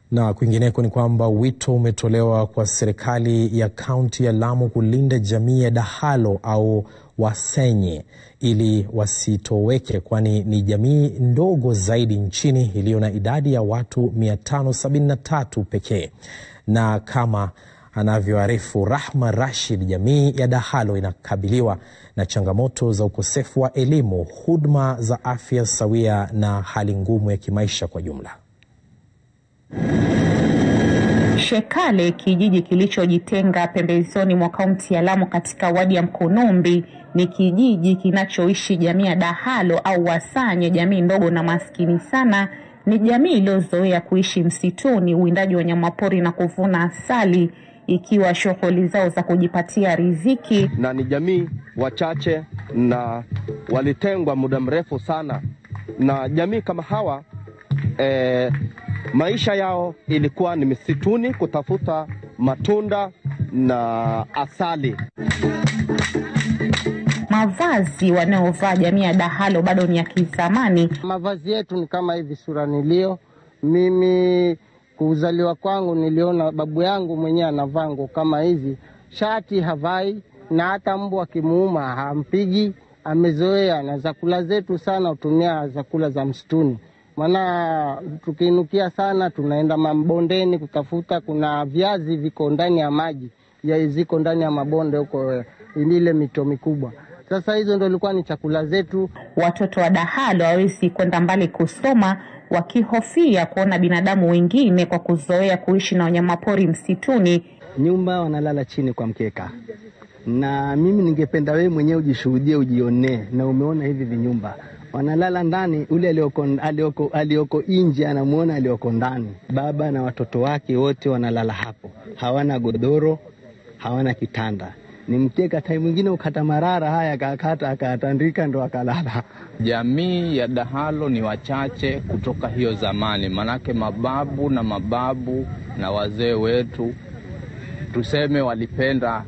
Na kwingineko ni kwamba wito umetolewa kwa serikali ya kaunti ya Lamu kulinda jamii ya Dahalo au Wasenye ili wasitoweke, kwani ni jamii ndogo zaidi nchini iliyo na idadi ya watu 573 pekee. Na kama anavyoarifu Rahma Rashid, jamii ya Dahalo inakabiliwa na changamoto za ukosefu wa elimu, huduma za afya sawia na hali ngumu ya kimaisha kwa jumla. Shekale, kijiji kilichojitenga pembezoni mwa kaunti ya Lamu katika wadi ya Mkunumbi, ni kijiji kinachoishi jamii ya Dahalo au Wasanye, jamii ndogo na maskini sana. Ni jamii iliyozoea kuishi msituni, uwindaji wa wanyamapori na kuvuna asali ikiwa shughuli zao za kujipatia riziki. na ni jamii wachache na walitengwa muda mrefu sana, na jamii kama hawa eh, maisha yao ilikuwa ni misituni kutafuta matunda na asali. Mavazi wanayovaa jamii ya Dahalo bado ni ya kizamani. Mavazi yetu ni kama hivi sura nilio mimi, kuzaliwa kwangu niliona babu yangu mwenyewe anavaa nguo kama hizi, shati havai, na hata mbwa akimuuma hampigi, amezoea. Na zakula zetu sana hutumia zakula za msituni, maana tukiinukia sana tunaenda mabondeni kutafuta. Kuna viazi viko ndani ya maji ya ziko ndani ya mabonde huko, ile mito mikubwa. Sasa hizo ndo ilikuwa ni chakula zetu. Watoto wa Dahalo hawezi kwenda mbali kusoma, wakihofia kuona binadamu wengine kwa kuzoea kuishi na wanyamapori msituni. nyumba wanalala chini kwa mkeka, na mimi ningependa wewe mwenyewe ujishuhudie, ujionee, na umeona hivi vinyumba wanalala ndani. Ule alioko, alioko, alioko nje anamwona alioko ndani. Baba na watoto wake wote wanalala hapo, hawana godoro, hawana kitanda, ni mkeka. Tai mwingine ukata marara haya akakata akatandika ndo akalala. Jamii ya Dahalo ni wachache kutoka hiyo zamani, manake mababu na mababu na wazee wetu tuseme walipenda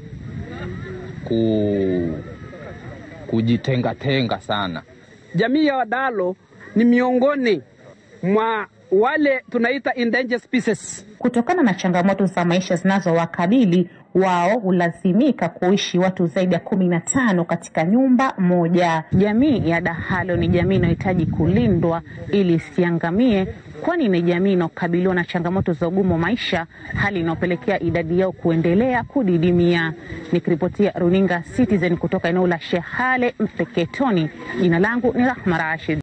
ku, kujitengatenga sana. Jamii ya Wadalo ni miongoni mwa wale tunaita endangered species. Kutokana na changamoto za maisha zinazowakabili wao, hulazimika kuishi watu zaidi ya kumi na tano katika nyumba moja. Jamii ya Dahalo ni jamii inayohitaji kulindwa ili isiangamie, kwani ni jamii inayokabiliwa na changamoto za ugumu wa maisha, hali inayopelekea idadi yao kuendelea kudidimia. Nikiripotia runinga Citizen kutoka eneo la Shehale Mpeketoni, jina langu ni Rahma Rashid.